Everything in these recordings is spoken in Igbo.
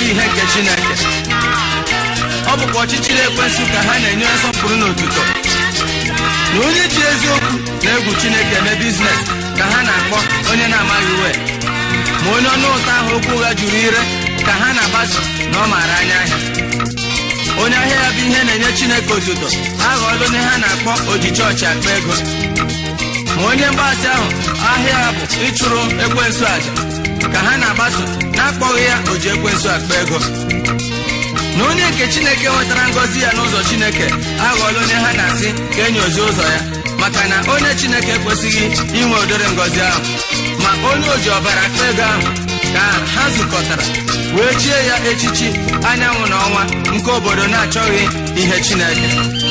achọghị ihe nke chineke ọ bụkwa ọchịchịrị ekwensụ ka ha na-enye nsọpụrụ n'otuto na onye ji eziokwu na egwu chineke eme biznes ka ha na-akpọ onye na-amaghị uwe ma onye ọnụ ụtọ ahụ okwu ụgha juru ire ka ha na-agbaso na ọ maara anya ahịa onye ahịa ya bụ ihe na-enye chineke otuto aghọọla onye ha na-akpọ oji chọọchị akpa ego ma onye mgbasị ahụ ahịa ya bụ ịchụrụ ekwensu aja ka ha na-agbaso na-akpọghị ya oji ekwensu akpa ego na onye nke chineke nwetara ngọzi ya n'ụzọ chineke aghọọla onye ha na-asị ka enyozi ụzọ ya maka na onye chineke ekwesịghị inwe ụdịrị ngọzi ahụ ma onye oji ọbara akpa ego ahụ ka ha zukọtara wee chie ya echichi anyanwụ na ọnwa nke obodo na-achọghị ihe chineke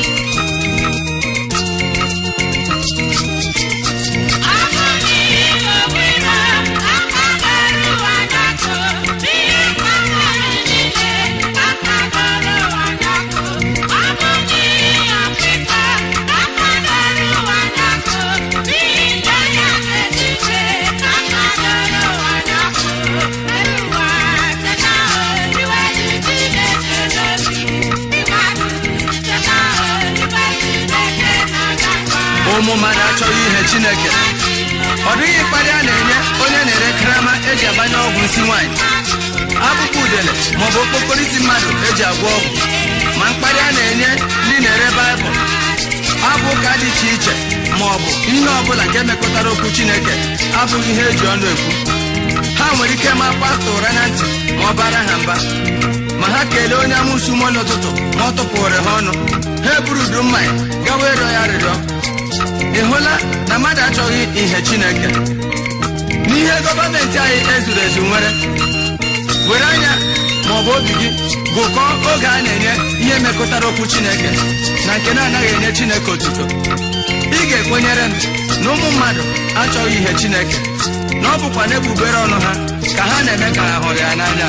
ụmụ mmadụ achọghị ihe chineke ọ dịghị mkparị a na-enye onye na-ere karama eji agbanye ọgwụ isi nwaanyị akpụkpọ udele maọbụ okpokoro isi mmadụ eji agwọ ọgwụ ma mkparị a na-enye ndị na-ere baịbụl abụ ụka dị iche iche ma ọ bụ ihe ọbụla nke mekọtara okwu chineke abụghị ihe eji ọnụ ekwu ha nwere ike ma pastọ ụra na ntị ma ọ bara ha mba ma ha kelee onye amụsụ mọ n'ụtụtụ ma ọ tụpụrụ ha ọnụ ha eburu udu mmanya gawa ịrịọ ya arịrịọ ị hụla na mmadụ achọghị ihe chineke n'ihe gọọmenti anyị ezuru ezu nwere were anya ma ọ bụ obi gị gụkọọ oge a na-enye ihe mekọtara okwu chineke na nke na-anaghị enye chineke otuto ị ga-ekwenyere m na ụmụ mmadụ achọghị ihe chineke na ọ bụkwa n'egbugbere ọnụ ha ka ha na-eme ka ha hụrụ ya n'anya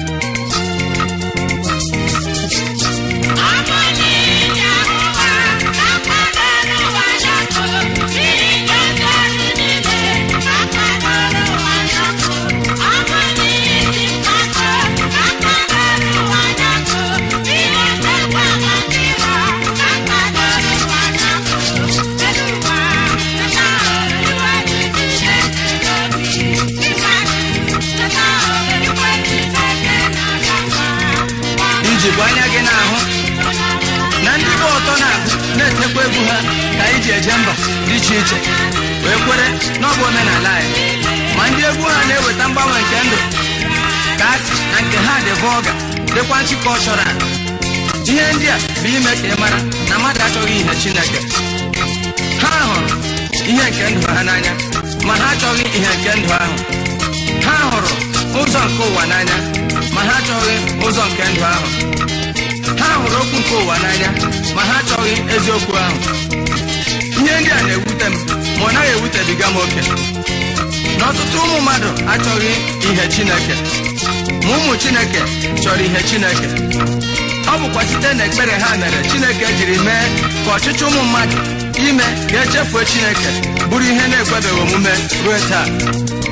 ijikwa anya gị na-ahụ na ndị bụ ọtọ na-agụ na-etekwa egwu ha ka anyị ji eje mba dị iche iche wee kwere n'ọbụ omenala anyị ma ndị egwu ha na-eweta mgbanwe nke ndụ ka asị na nke ha dị vọga dịkwa nchịkọchọrọ ihe ndị a bụ ime ka ị mara na mmadụ achọghị ihe chineke ha hụrụ ihe nke ndụ ha n'anya ma ha achọghị ihe nke ndụ ahụ ha hụrụ ụzọ nke ụwa n'anya ma ha achọghị ụzọ nke ndụ ahụ ha hụrụ okwu nke ụwa n'anya ma ha achọghị eziokwu ahụ ihe ndị a na-ewute m ma ọ naghị ewutebiga m oke na ọtụtụ ụmụ mmadụ achọghị ihe chineke ma ụmụ chineke chọrọ ihe chineke ọ bụkwa site na ekpere ha mere chineke jiri mee ka ọchịchị ụmụ mmadụ ime ga-echefue chineke bụrụ ihe na-ekwebeghị omume ruo taa